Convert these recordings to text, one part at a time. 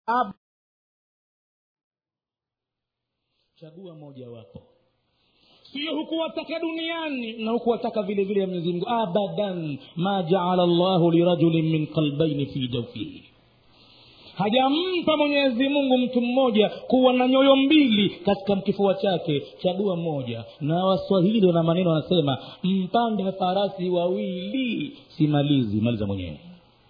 Ab- chagua moja wapo sio hukuwataka duniani na hukuwataka vile vile mwenyezi mungu abadan ma jaala llahu lirajulin min qalbaini fi jaufihi hajampa mwenyezi mungu mtu mmoja kuwa na nyoyo mbili katika kifua chake chagua moja na waswahili wana maneno wanasema mpande farasi wawili simalizi maliza mwenyewe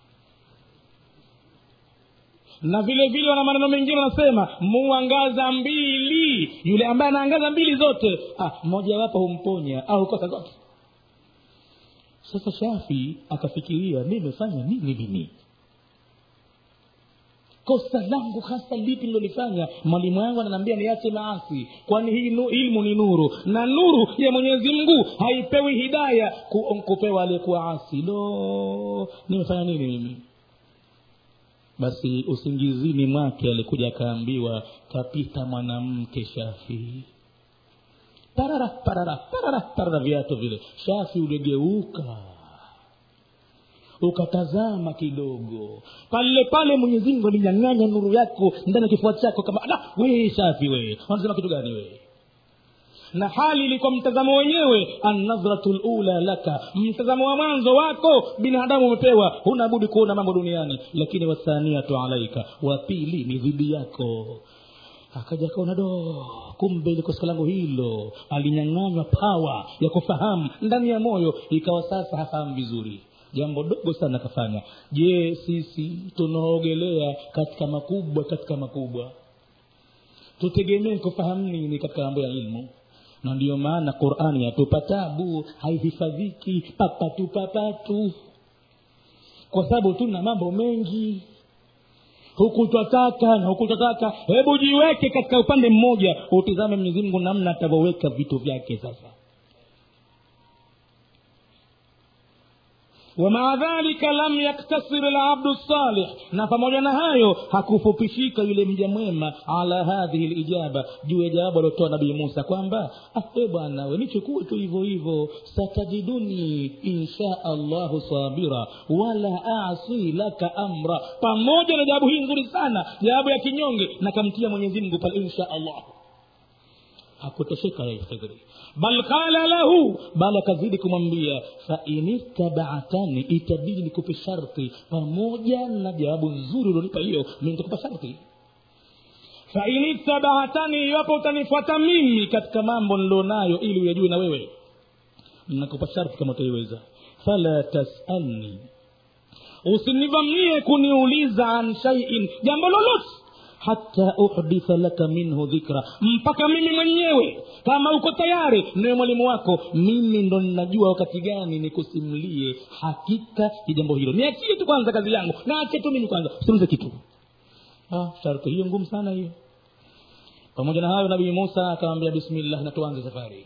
na vile vile wana maneno mengine wanasema muangaza mbili yule ambaye anaangaza mbili zote ah, mojawapo humponya au kosa zote sasa shafi akafikiria nimefanya nini mimi kosa langu hasa lipi nilolifanya mwalimu wangu ananiambia niache maasi kwani hii nu, ilmu ni nuru na nuru ya mwenyezi mungu haipewi hidaya ku, kupewa aliyekuwa asi lo nimefanya nini mimi basi usingizini mwake alikuja akaambiwa kapita mwanamke shafii parara parara parara parara viatu vile shafi uligeuka ukatazama kidogo pale pale mwenyezi mungu alinyang'anya nuru yako ndani ya kifua chako kama da wee shafi wee wanasema kitu gani wee na hali ilikuwa mtazamo wenyewe annadhratu lula laka mtazamo wa mwanzo wako binadamu umepewa huna budi kuona mambo duniani lakini wathaniatu alaika wa pili ni dhidi yako akaja akaona do kumbe ile kosa langu hilo alinyang'anywa pawa ya kufahamu ndani ya moyo ikawa sasa hafahamu vizuri jambo dogo sana akafanya je sisi tunaogelea katika makubwa katika makubwa tutegemee kufahamu nini katika mambo ya ilmu na ndiyo maana qurani yatupa tabu haihifadhiki papatu papatu kwa sababu tuna mambo mengi huku twataka na huku twataka hebu jiweke katika upande mmoja utizame mwenyezi mungu namna atavyoweka vitu vyake sasa wamaa dhalika lam yaktasir labdu salih na pamoja na hayo hakufupishika yule mja mwema ala hadhihi lijaba juu ya jawabu aliotoa nabii musa kwamba e bwana we nichukue tu hivyo hivyo satajiduni insha allahu sabira wala asi laka amra pamoja na jawabu hii nzuri sana jawabu ya kinyonge na kamtia mwenyezi mungu pale insha allah hakutosheka yeye khidri bal qala lahu bal akazidi kumwambia fainittabaatani itabidi nikupe sharti pamoja na jawabu nzuri ulionipa hiyo mi nitakupa sharti fainittabaatani iwapo utanifuata mimi katika mambo nilionayo ili uyajue na wewe nakupa sharti kama utaiweza fala tasalni usinivamie kuniuliza an shaiin jambo lolote hata uhditha laka minhu dhikra mpaka mimi mwenyewe kama uko tayari niwe mwalimu wako mimi ndo ninajua wakati gani nikusimulie hakika ya jambo hilo niachie tu kwanza kazi yangu naache tu mimi kwanza usimuze kitu ah, sharti hiyo ngumu sana hiyo pamoja na hayo nabii musa akamwambia bismillah na tuanze safari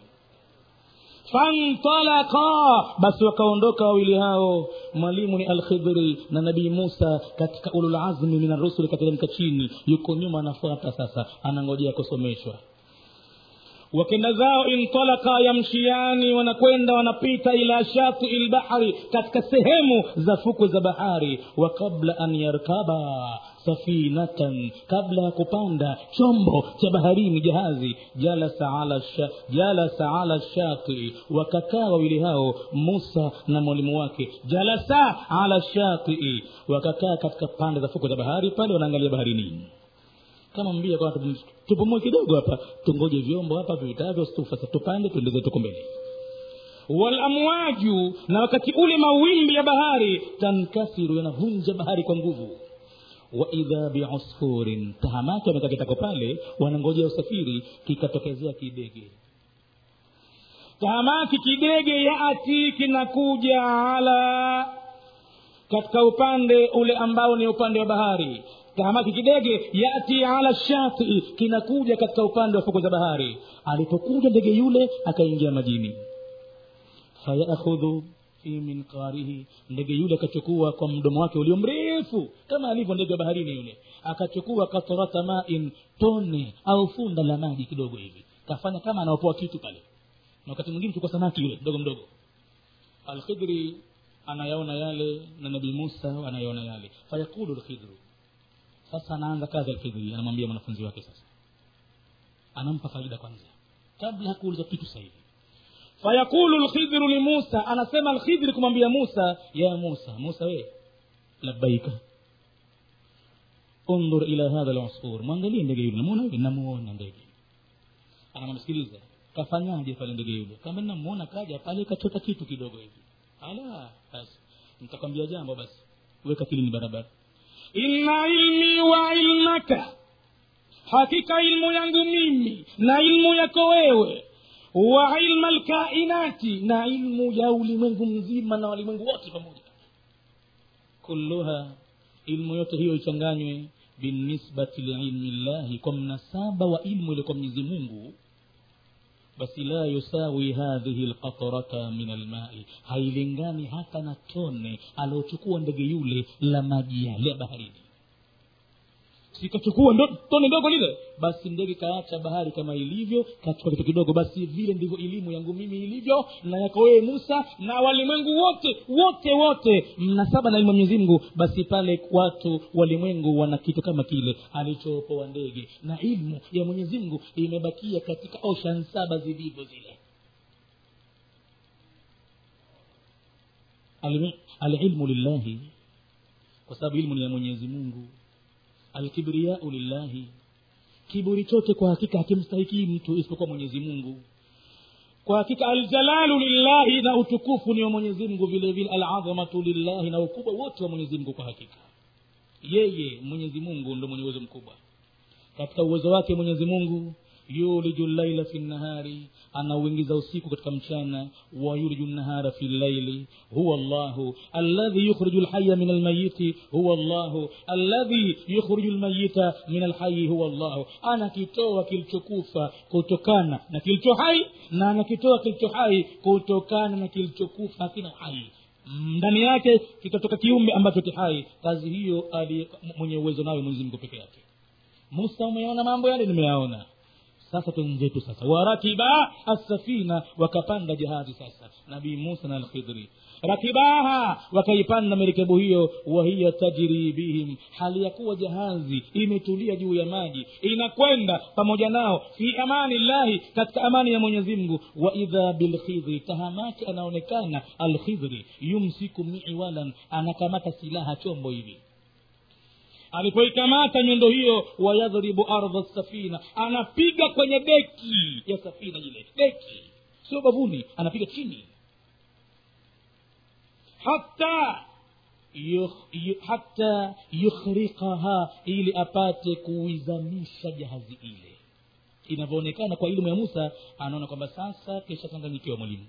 fantalaka basi wakaondoka wawili hao mwalimu ni alkhidri na nabii musa katika ululazmi min arusuli kateremka chini yuko nyuma anafuata sasa anangojea kusomeshwa wakenda zao intalaka yamshiani wanakwenda wanapita ila shatii lbahri katika sehemu za fukwe za bahari wa kabla an yarkaba safinatan kabla ya kupanda chombo cha baharini jahazi jalasa ala, sha, jalasa ala shatii wakakaa wawili hao musa na mwalimu wake jalasa ala shatii wakakaa katika pande za fukwe za bahari pale wanaangalia baharini kama mbia kwa tupumue kidogo hapa tungoje vyombo hapa vivitavyo sasa tupande tuendeze tuko mbele walamwaju na wakati ule mawimbi ya bahari tankasiru yanavunja bahari kwa nguvu waidha biusfurin tahamaki wamekaa kitako pale wanangojea usafiri kikatokezea kidege tahamaki kidege yaati kinakuja ala katika upande ule ambao ni upande wa bahari tahamaki kidege yati ala shatii kinakuja katika upande wa fuko za bahari alipokuja ndege yule akaingia majini fayakhudhu fi minqarihi ndege yule akachukua kwa mdomo wake ulio mrefu kama alivyo ndege wa baharini yule akachukua katorata main tone au funda la maji kidogo hivi kafanya kama anaopoa kitu pale na wakati mwingine chukua samaki yule mdogo mdogo alkhidri anayaona yale na nabii musa anayaona yale fayaqulu lkhidru sasa anaanza kazi alkhidri anamwambia mwanafunzi wake sasa anampa faida kwanza kabla hakuuliza kitu sasa hivi fayaqulu lkhidhru limusa anasema alkhidri kumwambia musa ya musa musa we labbaika undhur ila hadha lusfur mwangalie ndege yule namuona yule namuona ndege anamsikiliza kafanyaje pale ndege yule kama namuona kaja pale kachota kitu kidogo hivi ala basi nitakwambia jambo basi weka kilini barabara inna ilmi wa ilmaka hakika ilmu yangu mimi na ilmu yako wewe wa ilma lkainati na ilmu ya ulimwengu mzima na walimwengu wote pamoja kulluha ilmu yote hiyo ichanganywe binisbati liilmi llahi kwa mnasaba wa ilmu ile kwa mwenyezi mungu basi la yusawi hadhihi lqatrata min almai hailingani hata na tone aliochukua ndege yule la maji yale ya baharini sikachukua ndo, tone ndogo lile basi ndege kaacha bahari kama ilivyo kachukua kitu kidogo basi vile ndivyo elimu yangu mimi ilivyo na yako wewe musa na walimwengu wote wote wote mnasaba na elimu ya mwenyezi mungu basi pale watu walimwengu wana kitu kama kile alichopoa ndege na ilmu ya mwenyezi mungu imebakia katika ocean saba zilivyo zile Alimi- alilmu lillahi kwa sababu ilmu ni ya mwenyezi mungu alkibriyau lillahi kiburi chote kwa hakika hakimstahiki mtu isipokuwa mwenyezi mungu kwa hakika aljalalu lillahi na utukufu ni wa mwenyezi mungu vile vile aladhamatu lillahi na ukubwa wote wa mwenyezi mungu kwa hakika yeye mwenyezi mungu ndo mwenye uwezo mkubwa katika uwezo wake mwenyezi mungu yuliju llaila fi nnahari anauingiza usiku katika mchana wayuliju nnahara fi llaili huwa llahu alladhi yukhriju lhaya min almayiti huwa llahu alladhi yukhriju lmayita min alhayi huwa llahu anakitoa kilichokufa kutokana na kilicho hai na anakitoa kilicho hai kutokana na kilichokufa hakina uhai ndani yake kikatoka kiumbe ambacho kihai kazi hiyo ali mwenye uwezo nayo mwenyezi mungu peke yake musa umeona mambo yale nimeyaona sasa twenzetu sasa warakiba assafina wakapanda jahazi sasa nabii musa na alkhidri rakibaha wakaipanda merikebu hiyo wahiya tajri bihim hali ya kuwa jahazi imetulia juu ya maji inakwenda pamoja nao fi amani llahi katika amani ya mwenyezi mungu wa idha bilkhidri tahamaki anaonekana alkhidri yumsiku miwalan anakamata silaha chombo hivi alipoikamata nyundo hiyo wayadhribu ardha safina anapiga kwenye deki ya safina ile deki sio bavuni anapiga chini hata yukh- yu- hata yukhriqaha ili apate kuizamisha jahazi ile inavyoonekana kwa elimu ya musa anaona kwamba sasa keshachanganyikiwa mwalimu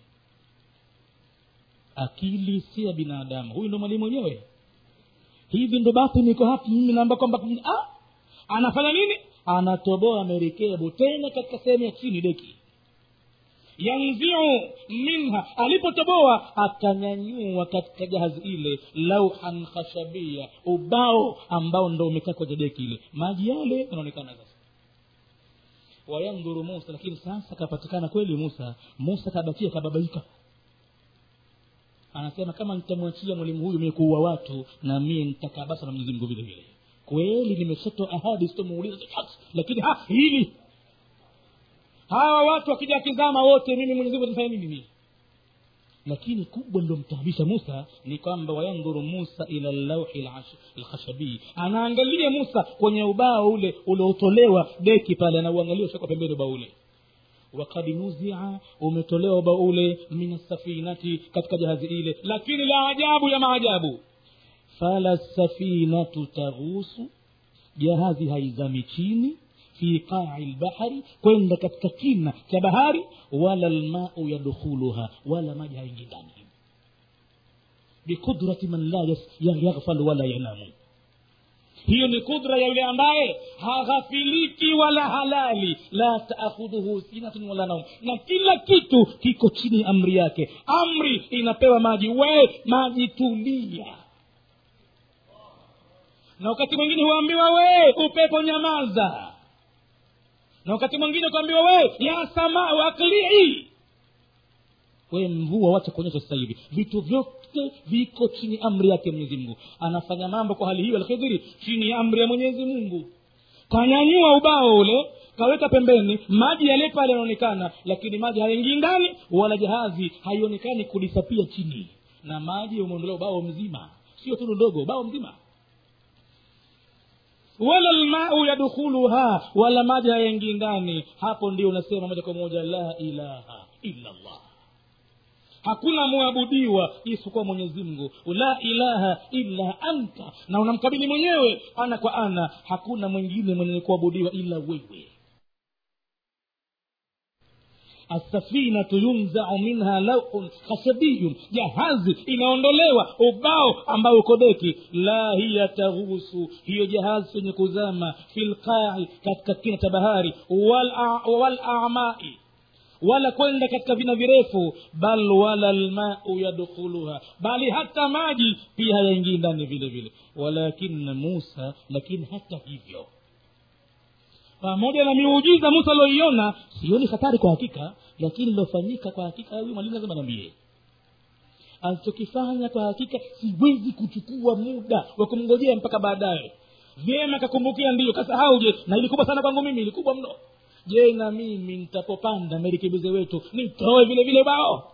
akili si ya binadamu huyu ndo mwalimu wenyewe hivi ndo basi niko hapa mimi naamba kwamba ah, anafanya nini anatoboa merikebu tena katika sehemu ya chini deki yanziu minha alipotoboa akanyanyua katika jahazi ile lauhan khashabia ubao ambao ndo umekaa kwenye deki ile maji yale yanaonekana sasa wayandhuru musa lakini sasa kapatikana kweli musa musa kabakia kababaika anasema kama nitamwachia mwalimu huyu mie kuua watu na mie nitakabasa na mwenyezi mungu vile vile kweli nimeshatoa ahadi sitomuuliza chochote lakini ha hili hawa watu wakija kizama wote mimi mwenyezi mungu nifanya nini mie lakini kubwa lilomtaabisha musa ni kwamba wayandhuru musa ila llauhi lash- lkhashabii anaangalia musa kwenye ubao ule uliotolewa deki pale anauangalia ushakwa pembeni ubao ule wakad nuzia umetolewa ubao ule min safinati katika jahazi ile lakini la ajabu ya maajabu fala safinatu taghusu jahazi haizami chini fi qai lbahari kwenda katika kina cha bahari wala lmau yadkhuluha wala maji haingi ndani biqudrati man la yas- ya- yaghfalu wala yanamu hiyo ni kudra ya yule ambaye haghafiliki wala halali la taakhudhuhu sinatun wala naum na kila kitu kiko chini ya amri yake amri inapewa maji we maji tulia na wakati mwingine huambiwa we upepo nyamaza na wakati mwingine kuambiwa we ya samau aklii we mvua wacha kuonyesha sasa hivi vitu vyote viko chini amri yake mwenyezi mungu anafanya mambo kwa hali hiyo alkhidhiri chini ya amri ya mwenyezi mungu kanyanyua ubao ule kaweka pembeni maji yale pale yanaonekana lakini maji hayaingii ndani wala jahazi haionekani kulisapia chini na maji umeondolea ubao mzima sio tundu ndogo ubao mzima wala lmau yadkhuluha wala maji hayaingii ndani hapo ndio unasema moja kwa moja la ilaha illa llah hakuna mwabudiwa isipokuwa mwenyezi mungu la ilaha illa anta na unamkabili mwenyewe ana kwa ana hakuna mwingine mwenye kuabudiwa ila wewe asafinatu yunzau minha lauun khashabiyun jahazi inaondolewa ubao ambao uko deki la hiya taghusu hiyo jahazi yenye kuzama fi lqai katika kina cha bahari walamai wala kwenda katika vina virefu bal wala lmau yadkhuluha bali hata maji pia hayaingii ndani vile vile walakina musa lakini hata hivyo pamoja na miujiza musa alioiona sioni hatari kwa hakika lakini lilofanyika kwa hakika huyu mwalimu lazima niambie alichokifanya kwa hakika siwezi kuchukua muda wa kumngojea mpaka baadaye vyema kakumbukia ndiyo kasahau je na ilikubwa sana kwangu mimi ilikubwa mno je na mimi nitapopanda merikibize wetu nitoe vile vile bao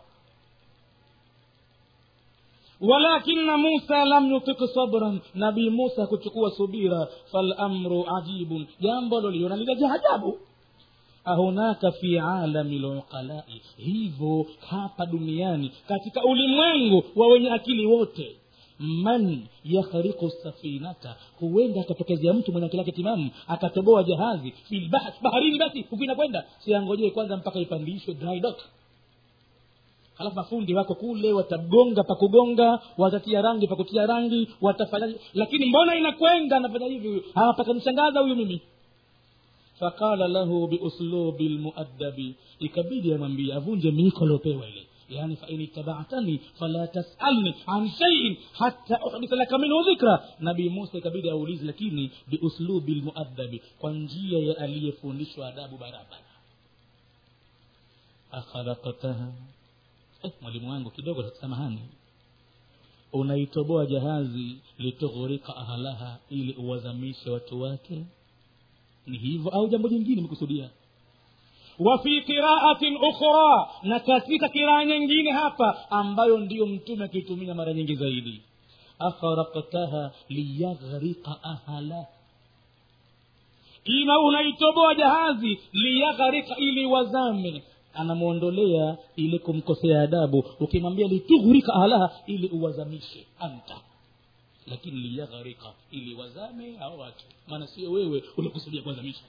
walakina musa lam yutik sabran nabii musa kuchukua subira falamru ajibun jambo loliona linaja ajabu ahunaka fi alami luqalai hivyo hapa duniani katika ulimwengu wa wenye akili wote man yakhriqu safinata huenda akatokezea mtu mwenye akili yake timamu akatoboa jahazi filbahar baharini basi huku inakwenda siangojee kwanza mpaka ipandishwe dry dock halafu mafundi wako kule watagonga pakugonga watatia rangi pakutia rangi watafanya lakini mbona inakwenda anafanya hivi huyu hapakanishangaza huyu mimi faqala lahu biuslubi lmuaddabi ikabidi amwambie avunje miiko aliopewa ile yani fain itabatani fala tasalni an shaiin hata uhditha laka minhu dhikra nabii musa ikabidi aulizi lakini biuslubi lmuaddabi kwa njia ya aliyefundishwa adabu barabara akhalaktaha eh, mwalimu wangu kidogo samahani unaitoboa jahazi litughurika ahlaha ili uwazamishe watu wake ni hivyo au jambo jingine mekusudia wafi qiraatin ukhra na katika kiraa nyingine hapa ambayo ndiyo mtume akiitumia mara nyingi zaidi akharaktaha liyaghrika ahala ina unaitoboa jahazi liyagharika ili wazame anamwondolea ile kumkosea adabu ukimwambia litughrika ahalaha ili uwazamishe anta lakini liyagharika ili wazame hao watu maana sio wewe ulikusudia kuwazamisha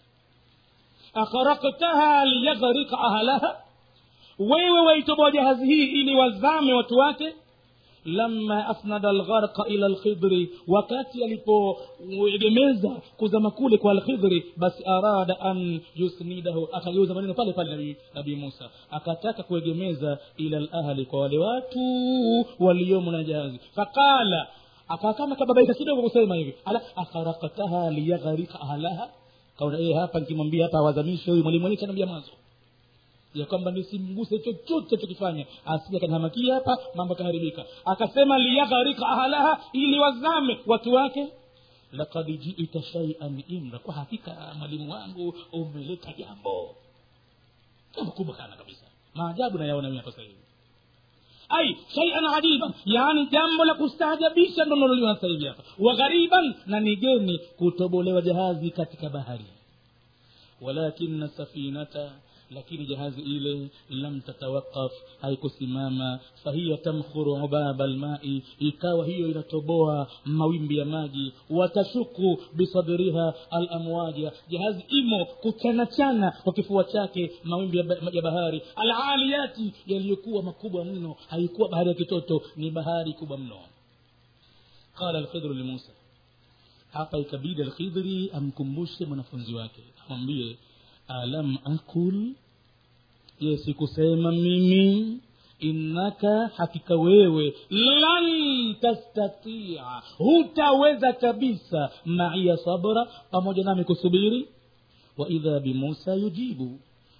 akharaktaha liyagharika ahalaha wewe waitoboa jahazi hii ili wazame watu wake lama asnada algharqa ila lkhidri wakati alipoegemeza kuzama kule kwa alkhidri basi arada an yusnidahu akageuza maneno pale pale nabii nabii musa akataka kuegemeza ila lahli kwa wale watu waliomo na jahazi faqala akakama kababaika kidogo kusema hivi ala akharaktaha liyagharika ahlaha kaona ee hapa nikimwambia hapa awazamishe huyu mwalimu mwenyewe kanaambia mwanzo ya kwamba nisimguse chochote chokifanya asije akanihamakia hapa mambo akaharibika akasema liyagharika ahalaha ili wazame watu wake lakad jiita shaian imra kwa hakika mwalimu wangu umeleta jambo jambo kubwa sana kabisa maajabu nayaona mimi hapa sahivi ai shaian ajiban yaani jambo la kustaajabisha ndo naloliona sasa hivi hapa waghariban na nigeni kutobolewa jahazi katika bahari walakina safinata lakini jahazi ile lam tatawaqaf haikusimama fahiya tamkhuru ubaba lmai ikawa hiyo inatoboa mawimbi ya maji watashuku bisadriha alamwaja jahazi imo kuchanachana kwa kifua chake mawimbi ya, ba- ya bahari alaliyati yaliyokuwa makubwa mno haikuwa bahari ya kitoto ni bahari kubwa mno qala alkhidru limusa hapa ikabidi alkhidri amkumbushe mwanafunzi wake amwambie alam akul je sikusema mimi innaka hakika wewe lan tastatia hutaweza kabisa maiya sabra pamoja nami kusubiri waidha bimusa yujibu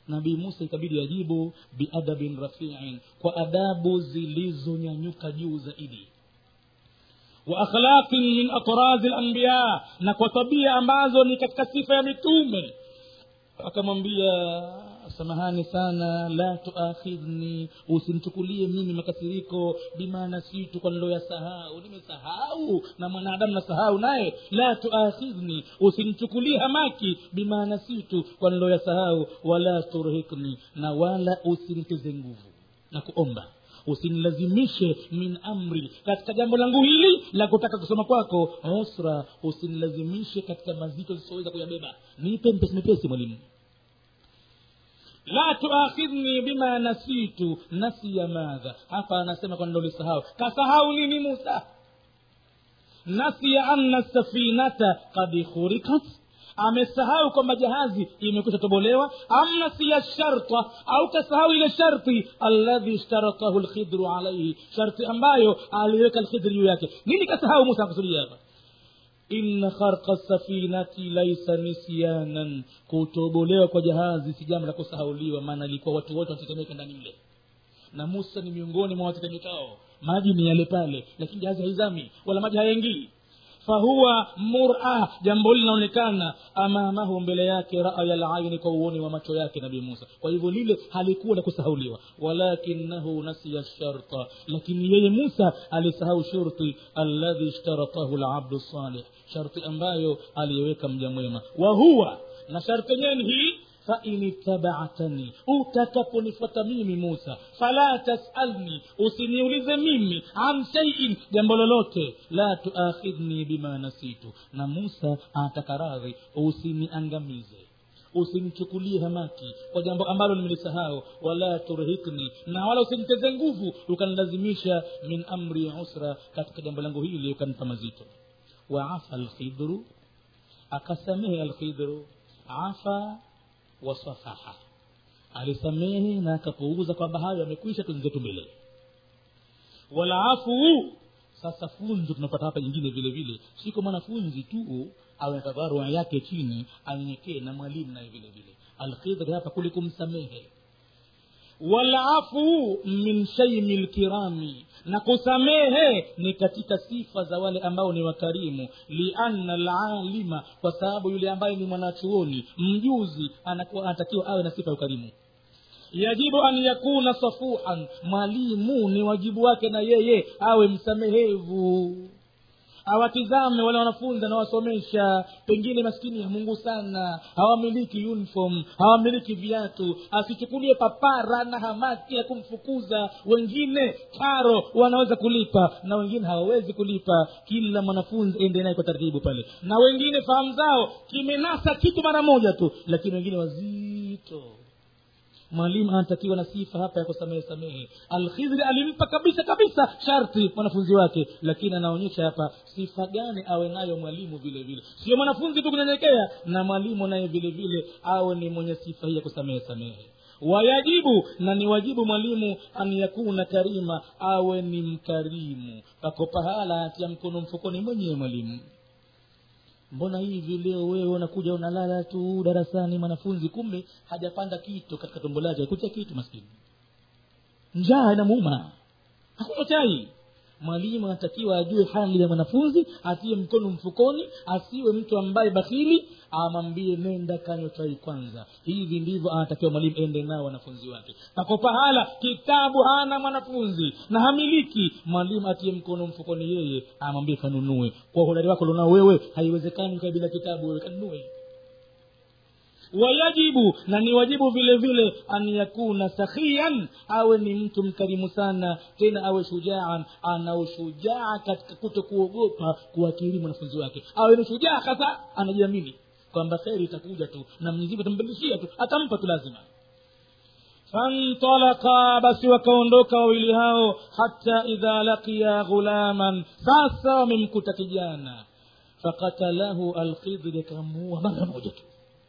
nabii musa ikabidi ajibu biadabin rafiin kwa adabu zilizonyanyuka juu zaidi wa akhlaqin min atrazi lanbiya na kwa tabia ambazo ni katika sifa ya mitume akamwambia samahani sana la tuakhidhni usimchukulie mimi makasiriko bima nasitu kwa niloyasahau nimesahau na mwanadamu nasahau naye la tuakhidhni usimchukulie hamaki bima nasitu kwa niloyasahau wala turhikni na wala usinitize nguvu na kuomba usinilazimishe min amri katika jambo langu hili la kutaka kusoma kwako usra usinilazimishe katika mazito zisizoweza kuyabeba nipe mpesi mepesi mwalimu la tuakhidhni bima nasitu nasiya madha hapa anasema kwa nilolisahau kasahau nini musa nasiya anna safinata kad khurikat amesahau kwamba jahazi imekwisha tobolewa am nasiya sharta au kasahau ile sharti alladhi ishtaratahu lkhidru alaihi sharti ambayo aliweka lkhidri juu yake nini kasahau musa akusudia hapa inna kharqa safinati laisa nisyanan kutobolewa kwa jahazi si jambo la kusahauliwa maana ilikuwa watu wote wanatetemeka ndani mle na musa ni miongoni mwa watetemekao maji ni yale pale lakini jahazi haizami wala maji hayaingii fahuwa mura jambo hili linaonekana amamahu mbele yake raya laini kwa uoni wa macho yake nabii musa kwa hivyo lile halikuwa la kusahauliwa walakinahu nasiya sharta lakini yeye musa alisahau shurti alladhi ishtaratahu labdu salih sharti ambayo aliyeweka mja mwema wahuwa na sharti yenyewe ni hii fain ittabaatani utakaponifuata mimi musa fala tasalni usiniulize mimi an shaiin jambo lolote la tuakhidhni bima nasitu na musa anataka radhi usiniangamize usinichukulie hamaki kwa jambo ambalo nimelisahau wala turhikni na wala usiniteze nguvu ukanilazimisha min amri usra katika jambo langu hili ukanipa mazito waafa alkhidru akasamehe alkhidru afa wasafaha alisamehe na akapuuza kwamba hayo yamekwisha tuzenzetu mbele walaafu sasa funzo tunapata hapa nyingine vile vile siko mwanafunzi tu awe na tabarua yake chini anyenyekee na mwalimu naye vile vile alkhidri hapa kule kumsamehe walafu min shaimi lkirami na kusamehe ni katika sifa za wale ambao ni wakarimu lianna lalima kwa sababu yule ambaye ni mwanachuoni mjuzi anakuwa anatakiwa awe na sifa ya ukarimu yajibu an yakuna safuhan mwalimu ni wajibu wake na yeye awe msamehevu awatizame wale wanafunzi anawasomesha pengine maskini ya mungu sana hawamiliki uniform hawamiliki viatu asichukulie papara na hamaki ya kumfukuza wengine karo wanaweza kulipa na wengine hawawezi kulipa kila mwanafunzi ende naye kwa taratibu pale na wengine fahamu zao kimenasa kitu mara moja tu lakini wengine wazito mwalimu anatakiwa na sifa hapa ya kusamehe samehe alkhidri alimpa kabisa kabisa sharti mwanafunzi wake lakini anaonyesha hapa sifa gani awe nayo mwalimu vile vile sio mwanafunzi tu kunyenyekea na mwalimu naye vile vile awe ni mwenye sifa hii ya kusamehe samehe wayajibu na ni wajibu mwalimu an yakuna karima awe ni mkarimu pako pahala atia mkono mfukoni mwenyewe mwalimu mbona hivi leo wewe unakuja unalala tu darasani mwanafunzi kumbe hajapanda kitu katika tumbo lake kucha kitu maskini njaa inamuuma hakuna chai mwalimu anatakiwa ajue hali ya mwanafunzi atie mkono mfukoni asiwe mtu ambaye bakhili amwambie nenda kanywa chai kwanza hivi ndivyo anatakiwa mwalimu ende nao wanafunzi wake pako pahala kitabu hana mwanafunzi na hamiliki mwalimu atie mkono mfukoni yeye amwambie kanunue kwa uhodari wako lonao wewe haiwezekani ukae bila kitabu wewe kanunue wayajibu na ni wajibu vile vile an yakuna sakhian awe ni mtu mkarimu sana tena awe shujaan ana ushujaa katika kuto kuogopa kuwakiri mwanafunzi wake awe ni shujaa hasa anajiamini kwamba kheri itakuja tu na mwenyezimungu atambadilishia tu atampa tu lazima fantalaka basi wakaondoka wawili hao hata idha laqiya ghulaman sasa wamemkuta kijana fakatalahu alkhidri akamuua mara moja tu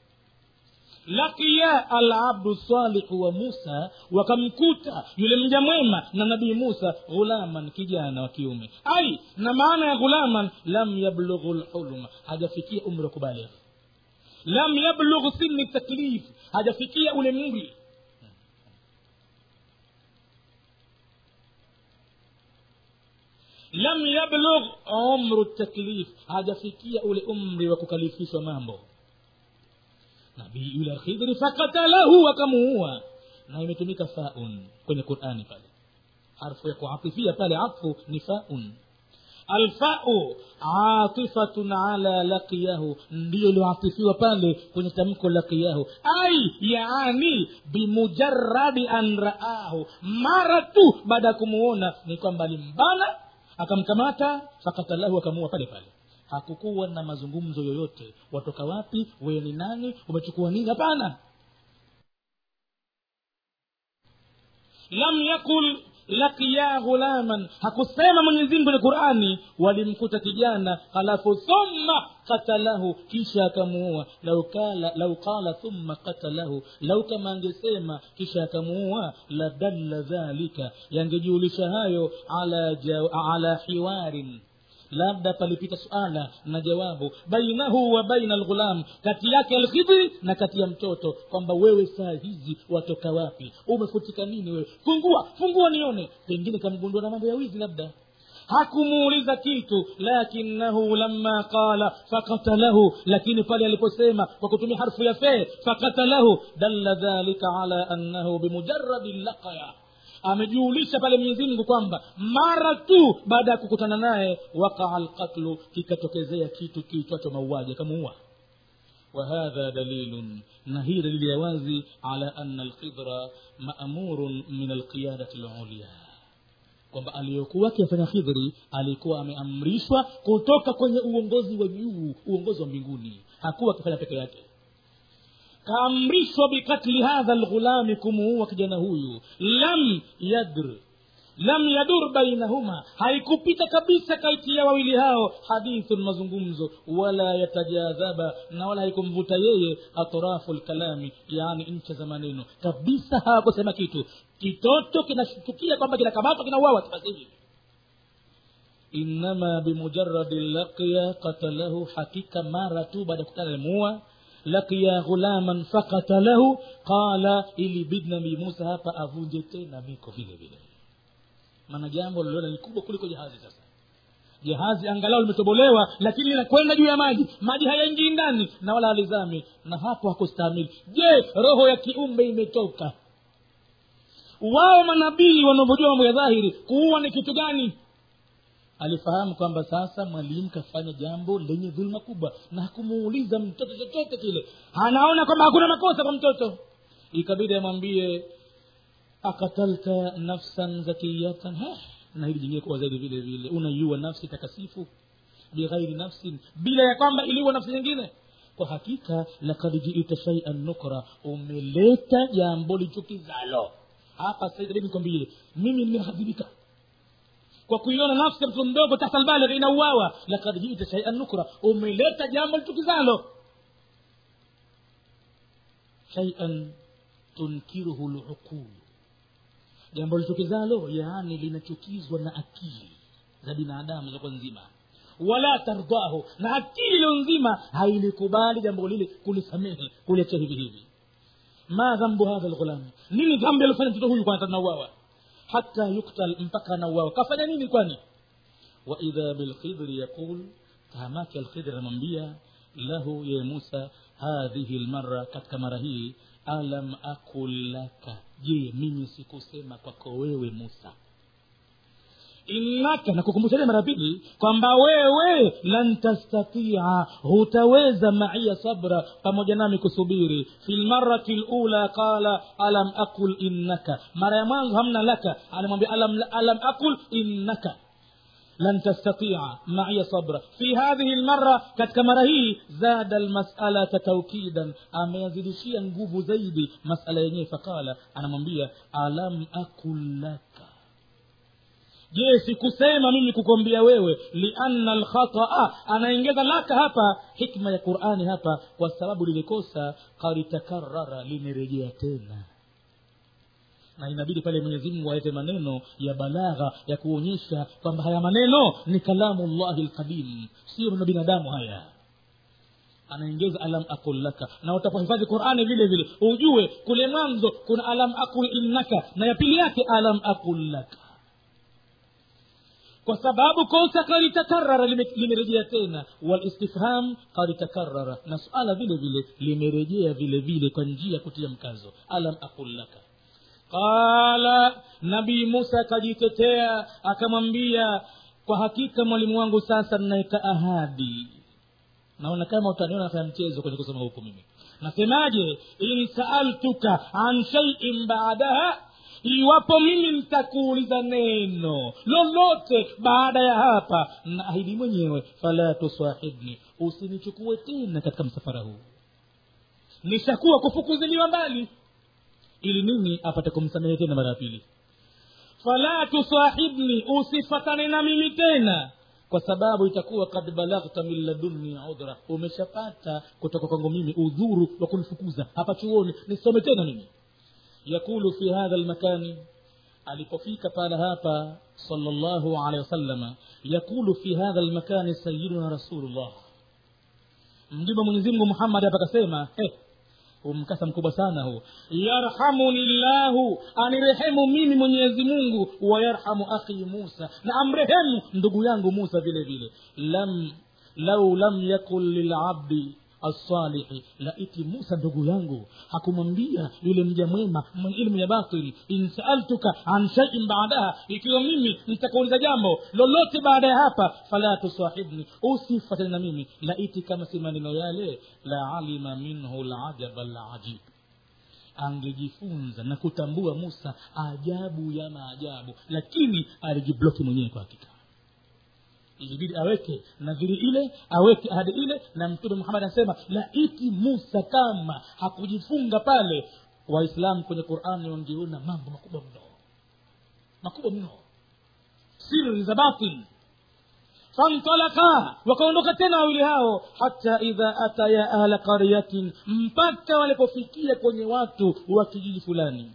laqiya alabdu salihu wa musa wakamkuta yule mja mwema na nabii musa ghulaman kijana wa kiume ai na maana ya ghulaman lam yablughu lhulma hajafikia umri wa kubaligh lam yablugh sini taklif hajafikia ule mri lam yablugh umru taklif hajafikia ule umri wa kukalifishwa mambo nabii yule khidri fakatalahu akamuua na imetumika faun kwenye qurani pale harfu ya kuatifia pale atfu ni faun alfau atifatun ala laqiyahu ndiyo iliyoatifiwa pale kwenye tamko laqiyahu ai yaani bimujaradi an raahu mara tu baada ya kumuona ni kwamba alimbana akamkamata fakatalahu akamuua pale pale hakukuwa na mazungumzo yoyote watoka wapi wewe ni nani umechukua nini hapana lam yakul lakiya ghulaman hakusema mwenyezimngu kwenye qurani walimkuta kijana halafu thumma katalahu kisha akamuua lau kala lau qala thumma katalahu lau kama angesema kisha akamuua la dalla dhalika yangejulisha hayo ala, jaw, ala hiwarin labda palipita suala na jawabu bainahu wa baina alghulam kati yake alkhidri na kati ya mtoto kwamba wewe saa hizi watoka wapi umefutika nini wewe fungua fungua nione pengine kamgundua na mambo ya wizi labda hakumuuliza kitu lakinahu lama qala fakatalahu lakini pale aliposema kwa kutumia harfu ya fee fakatalahu dalla dhalika ala annahu bimujaradi laqaya amejuulisha pale mwenyezi mungu kwamba mara tu baada ya kukutana naye wakaa lqatlu kikatokezea kitu kiitwacho mauaji akamuua وهذا دليل نهي دليل يوازي على أن الخضر مأمور من القيادة العليا kwamba aliyokuwa akifanya khidhri alikuwa ameamrishwa kutoka kwenye uongozi wa juu uongozi wa mbinguni hakuwa akifanya peke yake kaamrishwa bikatli hadha lghulami kumuua kijana huyu lam yadr lam yadur bainahuma haikupita kabisa kati ya wawili hao hadithun mazungumzo wala yatajadhaba na wala haikumvuta yeye atrafu lkalami yaani ncha za maneno kabisa hawakusema kitu kitoto kinashtukia kwamba kinakamatwa kinauawa basi hivi innama bimujaradi laqya qatalahu hakika mara tu baada ya kutana alimuua laqiya ghulaman fakatalahu qala ilibidi nabii musa hapa avunje tena miko vile vile maana jambo liliona ni kubwa kuliko jahazi sasa jahazi angalau limetobolewa lakini linakwenda juu ya maji maji hayaingii ndani na wala halizami na hapo hakustahimili je roho ya kiumbe imetoka wao manabii wanavyojua mambo ya dhahiri kuua ni kitu gani alifahamu kwamba sasa mwalimu kafanya jambo lenye dhuluma kubwa na hakumuuliza mtoto chochote kile anaona kwamba hakuna makosa kwa mtoto ikabidi amwambie akatalta nafsan zakiyatan Heh, na hili jingine kuwa zaidi vile vile unaiua nafsi takasifu bighairi nafsin bila ya kwamba iliua nafsi nyingine kwa hakika lakad jiita shaian nukra umeleta jambo lichukizalo hapa sasa nikwambie mimi nimehadhibika kwa kuiona nafsi ya mtoto mdogo tahtalbaligh inauawa lakad jita shaian nukra umeleta jambo lichukizalo shaian tunkiruhu luqulu jambo lichukizalo yaani linachukizwa na akili za binadamu zako nzima wala tardahu na akili iliyo nzima hailikubali jambo lile kulisamehe kuliachia hivi hivi ma dhambu hadha lghulami nini dhambi alifanya mtoto huyu kwanza tunauawa hata yuktal mpaka anauawa kafanya nini kwani waidha bilkhidri yaqul tahamake alkhidri anamwambia lahu ye musa hadhihi lmara katika mara hii alam akul laka je mimi sikusema kwako wewe musa innaka na kukumbusha tena mara pili kwamba wewe lan tastatia hutaweza maia sabra pamoja nami kusubiri fi lmarati lula qala alam aqul innaka mara ya mwanzo hamna laka anamwambia alam, alam aqul innaka لن تستطيع معي صبرا في هذه المرة katika mara hii zada almas'alata tawkidan ameyazidishia nguvu zaidi masala yenyewe fakala anamwambia alam akul laka je sikusema mimi kukwambia wewe lianna alkhataa anaongeza laka hapa hikma ya qurani hapa kwa sababu lilikosa karitakarara limerejea tena na inabidi pale mwenyezi mungu awete maneno ya balagha ya kuonyesha kwamba haya maneno ni kalamu llahi lqadim sio maneno binadamu haya anaongeza alam akul laka na utapohifadhi qurani vile vile ujue kule mwanzo kuna alam akul innaka na ya pili yake alam akul laka kwa sababu kosa kalitakarara limerejea tena walistifham kalitakarara na suala vile vile limerejea vile vile kwa njia ya kutia mkazo alam akul laka qala nabii musa akajitetea akamwambia kwa hakika mwalimu wangu sasa naweka ahadi naona kama utaniona nafanya mchezo kwenye kusoma huku mimi nasemaje in saaltuka an shaiin baadaha iwapo mimi nitakuuliza neno lolote baada ya hapa naahidi mwenyewe fala tusahibni usinichukue tena katika msafara huu nishakuwa kufukuziliwa mbali ili nini apate kumsamehe tena mara ya pili fala tusahibni usifatane na mimi tena kwa sababu itakuwa kad balaghta min ladunni udhra umeshapata kutoka kwangu mimi udhuru wa kunifukuza hapa chuoni nisome tena mimi yakulu fi hadha lmakani alipofika pala hapa salllahu alehi wasalama yakulu fi hadha lmakani sayiduna rasulullah mjumbe mwenyezimngu muhammadi hapa akasema hey, umkasa mkubwa sana huu yarhamuni llahu anirehemu mimi mwenyezi mungu wayarhamu akhi musa na amrehemu ndugu yangu musa vile vile lam lau lam yakun lilabdi assalihi laiti musa ndugu yangu hakumwambia yule mja mwema mwenye ilmu ya batili in saaltuka an shaiin baadaha ikiwa mimi nitakuuliza jambo lolote baada ya hapa fala tusahibni usifatani na mimi laiti kama si maneno yale la alima minhu lajaba lajib angejifunza na kutambua musa ajabu ya maajabu lakini alijibloki mwenyewe kwa hakika ilibidi aweke nadhiri ile aweke ahadi ile na mtume muhammad anasema laiti musa kama hakujifunga pale waislamu kwenye qurani wangeona mambo makubwa mno makubwa mno siri za batil fantalaka wakaondoka tena wawili hao hata idha ataya ahla qaryatin mpaka walipofikia kwenye watu wa kijiji fulani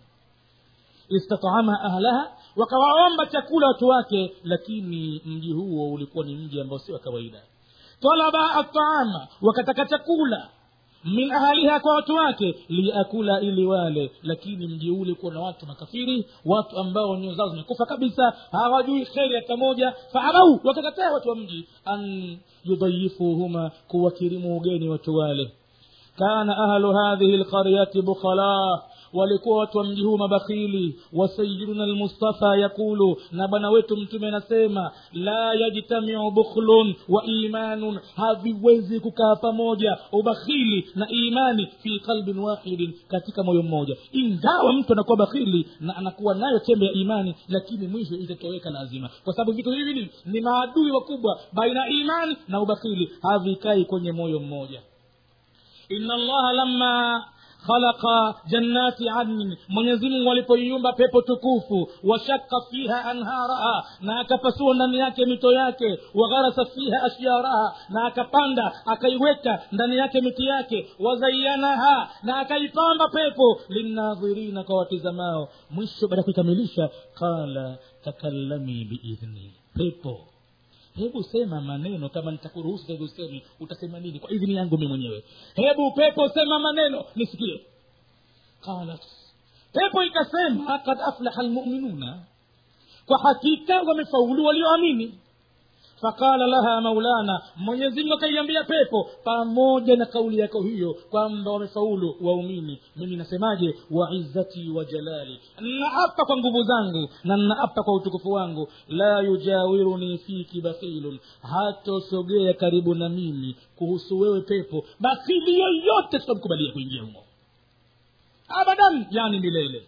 istatama ahlaha wakawaomba chakula watu wake lakini mji huo ulikuwa ni mji ambao si wa kawaida talaba ataama wakataka chakula min ahaliha kwa watu wake liyakula ili wale lakini mji ule ulikuwa na watu makafiri watu ambao nyoyo zao zimekufa kabisa hawajui kheri hata moja faabau wakakataa watu wa mji an yudayifuhuma kuwakirimu ugeni watu wale kana ahlu hadhihi lqaryati bukhala walikuwa watu wa mji huu mabakhili wasayiduna lmustafa yakulu na bwana wetu mtume anasema la yajtamiu bukhlun wa imanun haviwezi kukaa pamoja ubakhili na imani fi qalbin wahidin katika moyo mmoja ingawa mtu anakuwa bakhili na anakuwa nayo chembe ya imani lakini mwisho itatoweka lazima kwa sababu vitu hivi ni maadui wakubwa baina ya imani na ubakhili havikai kwenye moyo mmoja inna allaha lamma khalaqa jannati adnin mwenyezimungu alipoiumba pepo tukufu washaka fiha anharaha na akapasua ndani yake mito yake wagharasa fiha ashyaraha na akapanda akaiweka ndani yake miti yake wazayanaha na akaipamba pepo linnadhirina kwa watizamao mwisho baada ya kuikamilisha qala takallami biidhni pepo hebu sema maneno kama nitakuruhusu hebu useme utasema nini kwa idhini yangu mi mwenyewe hebu pepo sema maneno nisikie qalat pepo ikasema kad aflaha lmuminuna kwa hakika wamefaulu walioamini faqala laha maulana mwenyezimungu akaiambia pepo pamoja na kauli yako hiyo kwamba wamefaulu waumini mimi nasemaje wa izzati wa jalali naapa kwa nguvu zangu na naapa kwa utukufu wangu la yujawiruni fiki bakhilun hatosogea karibu na mimi kuhusu wewe pepo bakhili yoyote tutamkubalia kuingia humo abadan yani milele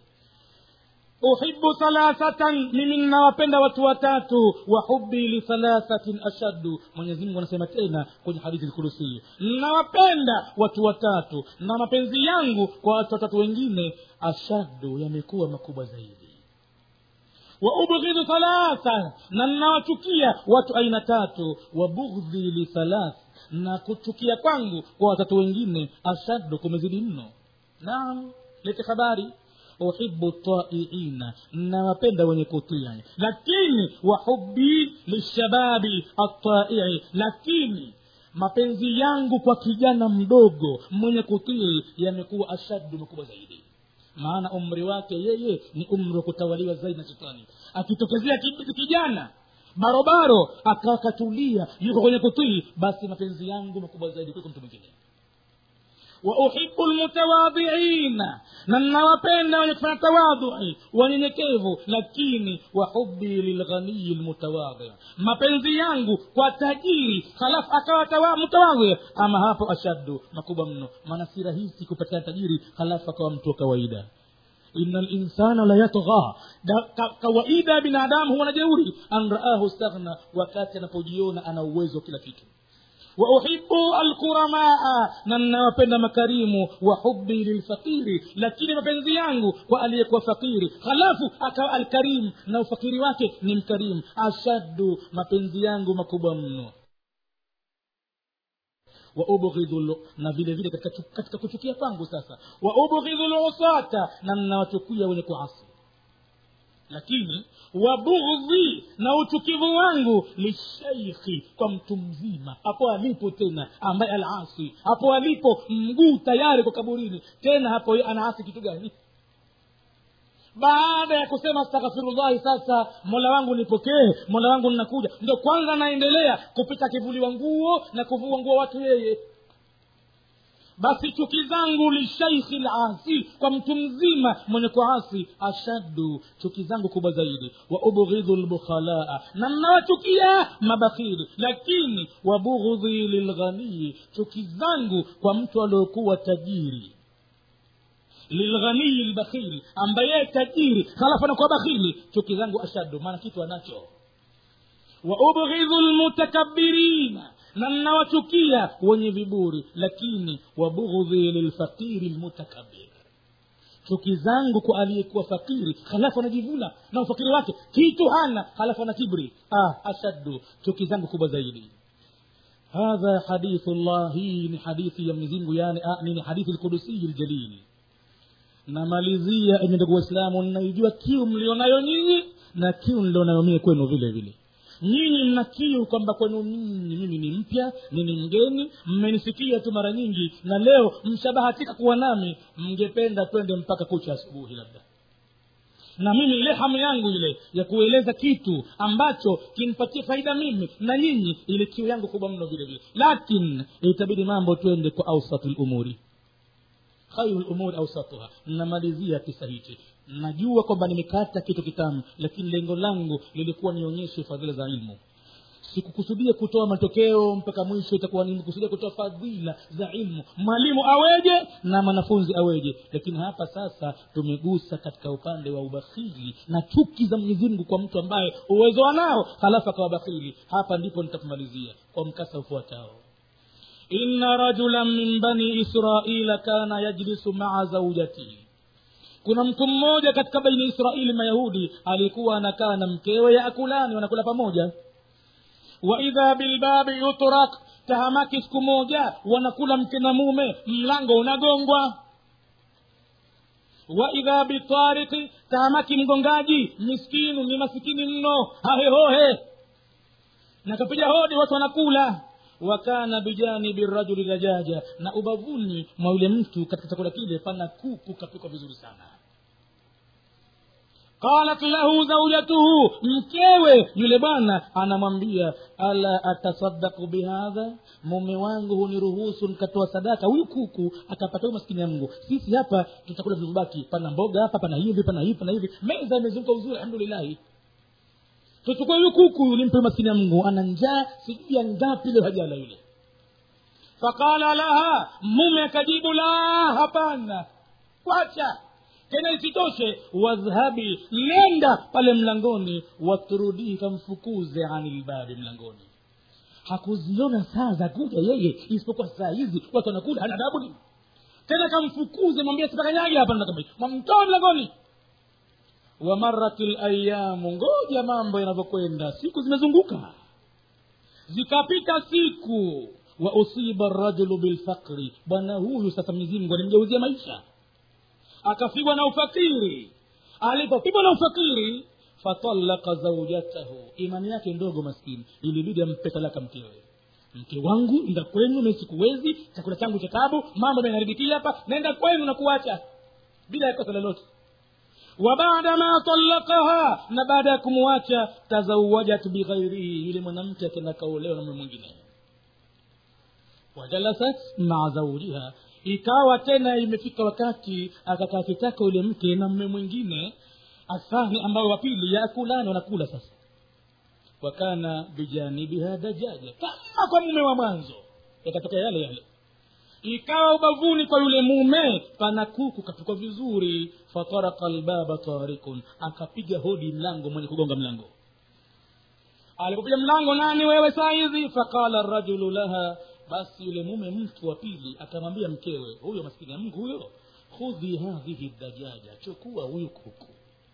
uhibu thalathatan mimi ninawapenda watu watatu wa hubi lithalathatin ashaddu mwenyezimungu anasema tena kwenye hadithi lkurusii ninawapenda watu watatu na mapenzi yangu kwa watu watatu wengine ashaddu yamekuwa makubwa zaidi wa ubghidhu thalatha na ninawachukia watu aina tatu wa bughdhi lithalath na kuchukia kwangu kwa watatu wengine ashaddu kumezidi mno naam lete habari uhibu taiina nawapenda wenye kutia lakini wahubi lishababi ataii lakini mapenzi yangu kwa kijana mdogo mwenye kutii yamekuwa ashaddu makubwa zaidi maana umri wake yeye ni umri wa kutawaliwa zaidi na shetani akitokezea ki- kijana barobaro akawa katulia yuko kwenye kutii basi mapenzi yangu makubwa zaidi kuliko mtu mwingine wauhibu lmutawadhiina na nawapenda wenye kufanya tawadhui wanyenyekevu lakini wahubi lilghaniyi lmutawadhi mapenzi yangu kwa tajiri halafu akawa tawa- mutawadhi ama hapo ashaddu makubwa mno maana si rahisi kupatikana tajiri halafu akawa mtu wa kawaida ina linsana la yatgha Da- ka- kawaida ya binadamu huwa na jeuri an raahu staghna wakati anapojiona ana uwezo wa kila kitu wauhibu alkuramaa na ninawapenda makarimu wa hubi lilfakiri lakini mapenzi yangu kwa aliyekuwa fakiri halafu akawa alkarimu na ufakiri wake ni mkarimu ashaddu mapenzi yangu makubwa mno waubghidhu na vile vile katika, chu- katika kuchukia kwangu sasa waubghidhu lusata na ninawachukia wenye kuasi lakini wabughdhi na uchukivu wangu lishaikhi kwa mtu mzima hapo alipo tena ambaye alasi hapo alipo mguu tayari kwa kaburini tena hapo yeye anaasi kitu gani baada ya kusema astaghfirullahi sasa mola wangu nipokee mola wangu ninakuja ndo kwanza naendelea kupita akivuliwa nguo na kuvua nguo watu yeye basi chuki zangu lishaikhi lasi kwa mtu mzima mwenye kuasi ashaddu chuki zangu kubwa zaidi wa ubghidhu lbukhalaa na mnawachukia mabakhili lakini wabughdhi lilghanii chuki zangu kwa mtu aliokuwa tajiri lilghanii lbakhili ambaye tajiri halafu anakuwa bakhili chuki zangu ashaddu maana kitu anacho wa ubghidhu lmutakabirina na nnawachukia wenye viburi lakini wabughdhi lilfaqiri lmutakabir chuki zangu kwa aliyekuwa fakiri halafu anajivuna na ufakiri wake kitu hana halafu ana kibri ah, ashaddu chuki zangu kubwa zaidi hadha hadithu llah hii ni hadithi ya mwenyezimngu yani ah, ni hadithi lkudusiyi ljalili namalizia enye ndugu waislamu naijua kiu mlionayo nyinyi na kiu mlionayo mie kwenu vile vile nyinyi mna kiu kwamba kwenu nyinyi mimi ni mpya mimi ni mgeni mmenisikia tu mara nyingi na leo mshabahatika kuwa nami mngependa twende mpaka kucha asubuhi labda na mimi ile hamu yangu ile ya kueleza kitu ambacho kinipatie faida mimi na nyinyi ile kiu yangu kubwa mno vile vile lakini itabidi mambo twende kwa ausatu lumuri khairu lumuri ausatuha namalizia kisa hichi najua kwamba nimekata kitu kitamu lakini lengo langu lilikuwa nionyeshe fadhila za ilmu sikukusudia kutoa matokeo mpaka mwisho itakuwa nimekusudia kutoa fadhila za ilmu mwalimu aweje na mwanafunzi aweje lakini hapa sasa tumegusa katika upande wa ubakhili na chuki za mwenyezi mungu kwa mtu ambaye uwezo anao halafu akawa bakhili hapa ndipo nitakumalizia kwa mkasa ufuatao inna rajulan min bani israila kana yajlisu maa zaujatihi kuna mtu mmoja katika baini israeli mayahudi alikuwa anakaa na mkewe yaakulani wanakula pamoja waidha bilbabi yutrak tahamaki siku moja wanakula mke na mume mlango unagongwa waidha bitariki tahamaki mgongaji miskinu ni masikini mno hahehohe nakapiga hodi watu wanakula wakana bijanibi rajuli dajaja na ubavuni mwa yule mtu katika chakula kile pana kuku kapikwa vizuri sana qalat lahu zaujatuhu mkewe yule bwana anamwambia ala atasaddaku bihadha mume wangu huniruhusu nikatoa sadaka huyu kuku akapata huyu maskini ya mungu sisi hapa tutakula vilivyobaki pana mboga hapa pana hivi pana hivi pana hivi meza imezunguka uzuri alhamdulillahi tuchukue huyu kuku nimpe maskini ya mungu ana njaa sijui ya ngapi leo hajala yule faqala laha mume akajibu la hapana kwacha tena isitoshe wadhhabi nenda pale mlangoni waturudii kamfukuze ani lbabi mlangoni hakuziona saa za kuja yeye isipokuwa saa hizi watu wanakula hana adabu nini tena kamfukuze mwambie sitakanyage hapa mwamtoa mlangoni wamarat layamu ngoja mambo yanavyokwenda siku zimezunguka zikapita siku wa usiba rajulu bilfaqri bwana huyu sasa mwenyezimngu alimgeuzia maisha akafigwa na ufakiri alipopigwa na ufakiri fatalaka zaujatahu imani yake ndogo maskini ilibidi ampe talaka mkewe mke wangu nda kwenu mi sikuwezi chakula changu cha tabu mambo ameniharibikia hapa naenda kwenu na kuacha bila ya kosa lolote wa baada ma talakaha na baada ya kumwacha tazawajat bighairihi yule mwanamke akenda kaolewa na mume mwingine wajalasat maa zaujiha ikawa tena imefika wakati akakaa kitaka yule mke na mme mwingine athani ambao wa pili yakulani wanakula sasa wakana bijanibiha dajaja kama kwa mume wa mwanzo yakatokea yale yale ikawa ubavuni kwa yule mume pana kuku kapikwa vizuri fataraka lbaba tarikun akapiga hodi mlango mwenye kugonga mlango alipopiga mlango nani wewe saa hizi faqala rajulu laha basi yule mume mtu wa pili akamwambia mkewe huyo maskini ya mungu huyo khudhi hadhihi dajaja chukua huyu kuku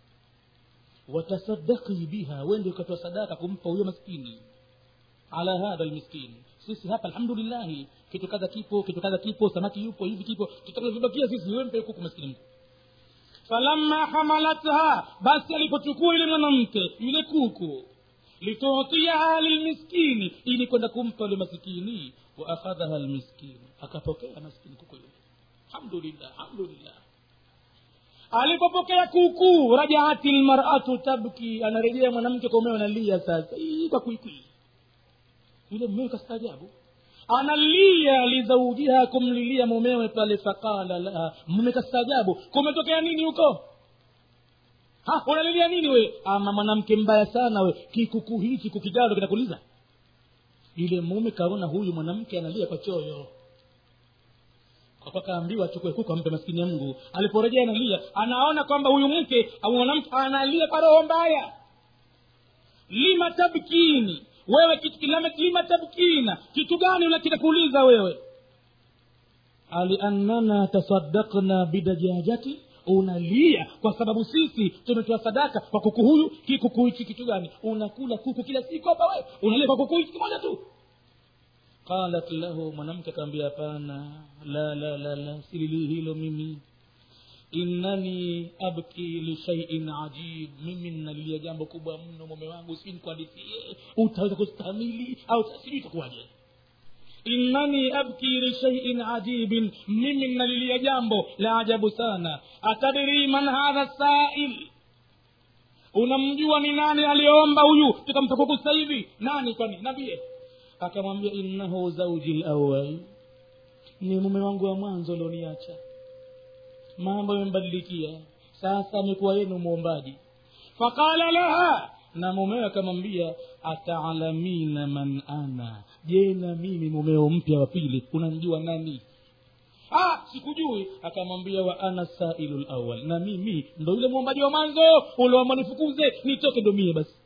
watasadaki biha wende ukatoa sadaka kumpa huyo maskini ala hadha lmiskini sisi hapa alhamdulillahi kitu kadha kipo kitu kadha kipo samaki yupo hivi kipo tutakavibakia sisi wempe kuku maskini mtu falamma hamalatha basi alipochukua yule mwanamke yule kuku litutiaha lilmiskini ili kwenda kumpa yule masikini wa akhadhaha lmiskini akapokea maskini kuku yule alhamdulillah alhamdulillah alipopokea kuku rajaati lmaratu tabki anarejea mwanamke kwa umeo analia sasa Ii, kwa kwikwi yule mmewe kastaajabu analia lizaujiha kumlilia mumewe pale faqala laha mume kastaajabu kumetokea nini huko ha unalilia nini we ama mwanamke mbaya sana we kikuku hichi kukigalo kinakuliza yule mume kaona huyu mwanamke analia kwa choyo akaambiwa achukue kuku ampe maskini ya mungu aliporejea analia anaona kwamba huyu mke au mwanamke analia kwa roho mbaya lima tabkini wewe kitu kilame lima tabkina kitu gani kinakuuliza wewe aliannana tasaddakna bidajajati unalia kwa sababu sisi tumetoa sadaka kwa kuku huyu kikuku hichi kitu gani unakula kuku kila siku hapa wewe unalia kwa kuku hichi kimoja tu qalat lahu mwanamke akaambia hapana la la la la silili hilo mimi innani abki lishaiin ajib mimi nalilia jambo kubwa mno mume wangu sijui nikuhadithie utaweza kustamili au sijui itakuwaje innani abki lishaiin ajibin mimi nalilia jambo la ajabu sana atadiri man hadha sail unamjua ni nani aliyeomba huyu tukampa kuku sasa hivi nani kwani nabie akamwambia innahu zauji lawal ni mume wangu wa mwanzo ulioniacha mambo yamebadilikia sasa amekuwa yenu mwombaji faqala laha na mumewe akamwambia ataalamina man ana je na mimi mumeo mpya wa pili unamjua nani ah sikujui akamwambia wa ana sailu lawal na mimi ndo yule mwombaji wa mwanzo uliomba nifukuze nitoke ndo mie basi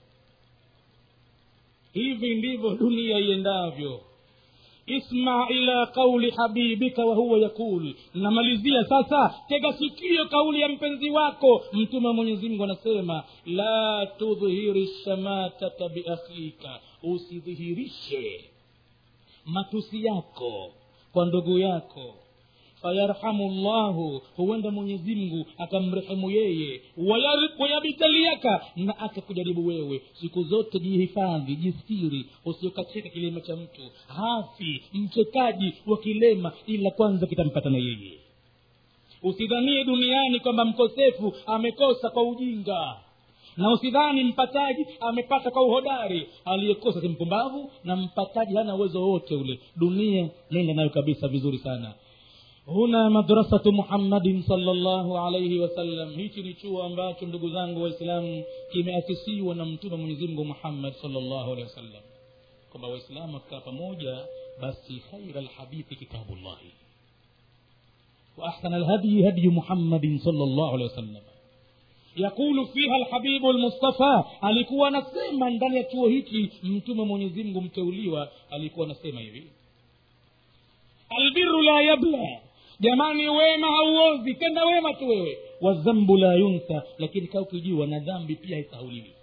hivi ndivyo dunia iendavyo isma ila qauli habibika wahuwa yaqul namalizia sasa tega sikio kauli ya mpenzi wako mtume wa mwenyezi mungu anasema la tudhhiri shamatata biakhika usidhihirishe matusi yako kwa ndugu yako fayarhamu llahu huenda mwenyezi mungu akamrehemu yeye wayabitaliaka na akakujaribu wewe siku zote jihifadhi jistiri usiokacheka kilema cha mtu hafi mchekaji wa kilema ila kwanza kitampata na yeye usidhanie duniani kwamba mkosefu amekosa kwa ujinga na usidhani mpataji amepata kwa uhodari aliyekosa si mpumbavu na mpataji hana uwezo wowote ule dunia nenda nayo kabisa vizuri sana huna madrasatu muhammadin salllahu alaihi wasallam hichi ni chuo ambacho ndugu zangu waislamu kimeasisiwa na mtume mwenyezimngu muhammad salllahu alehi wasallam kwamba waislamu wakikaa pamoja basi khaira lhadithi kitabullahi واحسن الهدي هدي محمد صلى الله عليه وسلم yakulu fiha lhabibu lmustafa alikuwa anasema ndani ya chuo hiki mtume mwenyezimngu mteuliwa alikuwa anasema hivi albiru la yabla jamani wema hauozi tenda wema tu wewe wazambu la yunsa lakini kaa ukijua na dhambi pia haisahauliwi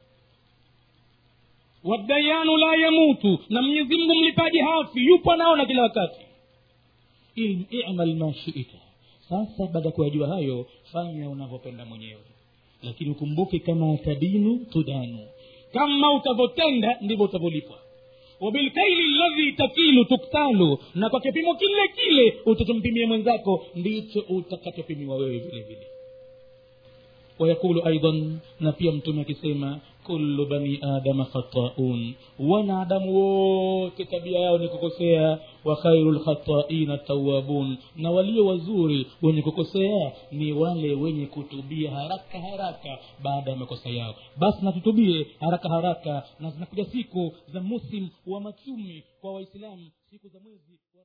wadayanu la yamutu na mwenyezi mungu mlipaji hafi yupo anaona kila wakati imal ma shita sasa baada ya kuyajua hayo fanya unavyopenda mwenyewe lakini ukumbuke kama tadinu tudanu kama utavyotenda ndivyo utavyolipwa wabilkaili ladhi takilu tuktalu na kwa kipimo kile kile utachompimia mwenzako ndicho utakachopimiwa wewe vile vile wayaqulu aidan na pia mtume akisema kullu bani adama khataun wanadamu wote tabia yao ni kukosea wa khairu lkhataina tawabun na walio wazuri wenye kukosea ni wale wenye kutubia haraka haraka baada ya makosa yao basi natutubie haraka haraka na zinakuja siku za musim wa machumi kwa waislamu siku za mwezi